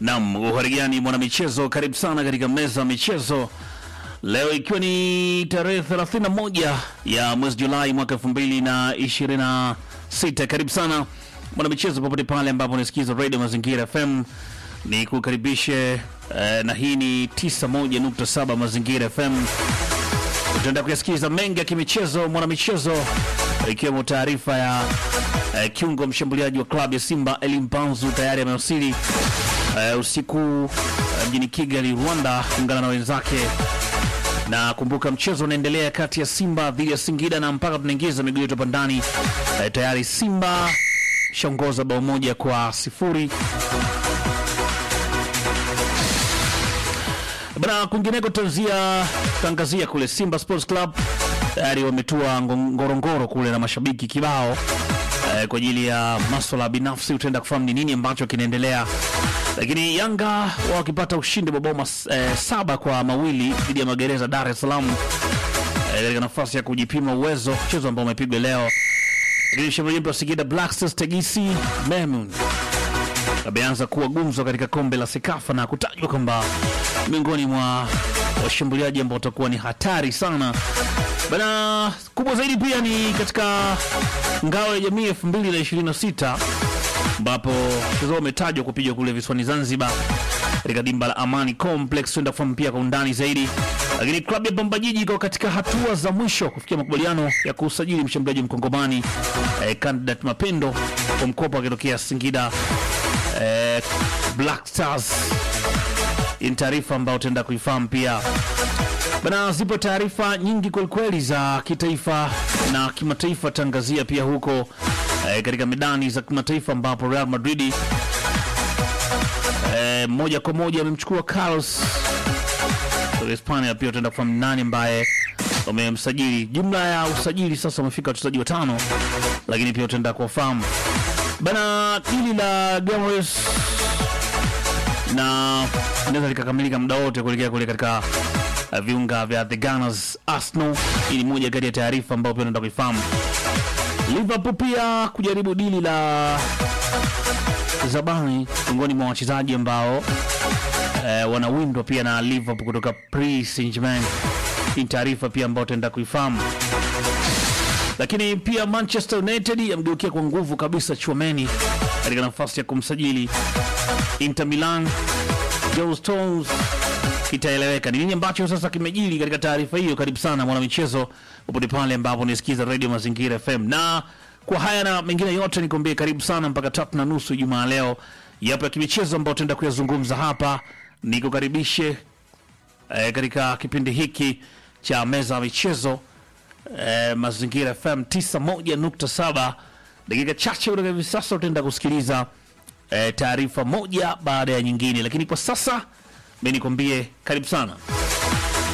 Naam, uharigani mwanamichezo, karibu sana katika meza ya michezo leo, ikiwa ni tarehe 31 ya mwezi Julai mwaka 2026. Karibu sana mwanamichezo, popote pale ambapo unasikiza Radio Mazingira FM, ni kukaribishe eh, na hii ni 91.7 Mazingira FM. Utaenda kuyasikiza mengi ya kimichezo mwanamichezo, ikiwemo taarifa ya eh, kiungo mshambuliaji wa klabu ya Simba Eli Mpanzu tayari amewasili eh, usiku eh, mjini Kigali, Rwanda, kuungana na wenzake na kumbuka, mchezo unaendelea kati ya Simba dhidi ya Singida na mpaka tunaingiza miguu yetu hapa ndani eh, tayari Simba shaongoza bao moja kwa sifuri. Bana, kwingineko tanzia tangazia kule Simba Sports Club tayari wametua ngo- Ngorongoro kule na mashabiki kibao eh, kwa ajili ya maswala binafsi. Utaenda kufahamu ni nini ambacho kinaendelea, lakini Yanga wao wakipata ushindi wa bao mas- eh, saba kwa mawili dhidi ya Magereza Dar es Salaam eh, katika nafasi ya kujipima uwezo, mchezo ambao umepigwa leo. Lakini mshambuliaji wa Singida Black Stars Tegisi Memun ameanza kuwa gumzo katika kombe la Sekafa na kutajwa kwamba miongoni mwa washambuliaji ambao watakuwa ni hatari sana bana. Kubwa zaidi pia ni katika ngao ya jamii 2026 ambapo mchezo huo umetajwa kupigwa kule visiwani Zanzibar katika dimba la Amani Complex. Tuenda kufahamu pia kwa undani zaidi, lakini klabu ya Pamba Jiji iko katika hatua za mwisho kufikia makubaliano ya kusajili mshambuliaji mkongomani eh, Candidat Mapendo kwa mkopo akitokea Singida eh, Black Stars. Hii ni taarifa ambayo utaenda kuifahamu pia bana. Zipo taarifa nyingi kwelikweli za kitaifa na kimataifa, tangazia pia huko eh, katika medani za kimataifa ambapo Real Madrid eh, moja kwa moja amemchukua Carlos kutoka Hispania. Pia utaenda kufahamu nani ambaye wamemsajili. Jumla ya usajili sasa wamefika wachezaji watano, lakini pia utaenda kuwafahamu bana. Dili la Gamares na inaweza likakamilika muda wote kuelekea kule katika uh, viunga vya the Gunners Arsenal. Hii ni moja kati ya taarifa ambayo pia unaenda kuifahamu. Liverpool pia kujaribu dili la Zabani, miongoni mwa wachezaji ambao eh, wanawindwa pia na Liverpool kutoka Paris Saint-Germain. Hii ni taarifa pia ambayo utaenda kuifahamu lakini pia Manchester United yamgeukia kwa nguvu kabisa Chouameni katika nafasi ya kumsajili Inter Milan. Joe Stones kitaeleweka ni nini ambacho sasa kimejili katika taarifa hiyo. Karibu sana mwanamichezo, popote pale ambapo unasikiza Radio Mazingira FM, na kwa haya na mengine yote nikwambie karibu sana mpaka tatu na nusu Ijumaa leo. Yapo ya kimichezo ambayo tutaenda kuyazungumza hapa, nikukaribishe eh, katika kipindi hiki cha meza ya michezo eh, Mazingira FM 91.7. Dakika chache kutoka hivi sasa utaenda kusikiliza eh, taarifa moja baada ya nyingine, lakini kwa sasa mi nikwambie karibu sana.